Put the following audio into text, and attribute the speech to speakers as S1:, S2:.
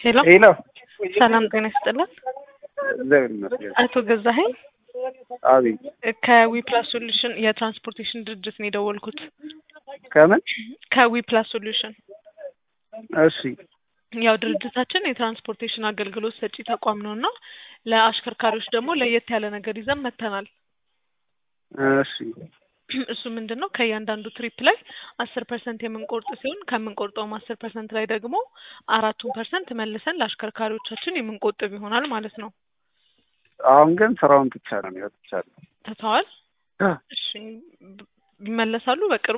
S1: ሄሎ
S2: ሄሎ
S1: ሰላም ጤና ይስጥልን።
S2: እግዚአብሔር ይመስገን።
S1: አቶ ገዛኸኝ
S2: አቤት
S1: ከዊፕላስ ሶሉሽን የትራንስፖርቴሽን ድርጅት ነው የደወልኩት።
S2: ከምን?
S1: ከዊፕላስ ሶሉሽን
S2: እሺ
S1: ያው ድርጅታችን የትራንስፖርቴሽን አገልግሎት ሰጪ ተቋም ነው እና ለአሽከርካሪዎች ደግሞ ለየት ያለ ነገር ይዘን መጥተናል።
S2: እሺ
S1: እሱ ምንድን ነው ከእያንዳንዱ ትሪፕ ላይ አስር ፐርሰንት የምንቆርጥ ሲሆን ከምንቆርጠውም አስር ፐርሰንት ላይ ደግሞ አራቱን ፐርሰንት መልሰን ለአሽከርካሪዎቻችን የምንቆጥብ ይሆናል ማለት ነው።
S2: አሁን ግን ስራውን ትቻ ነው የሚወጥቻለሁ።
S1: ትተዋል? እሺ ይመለሳሉ በቅርቡ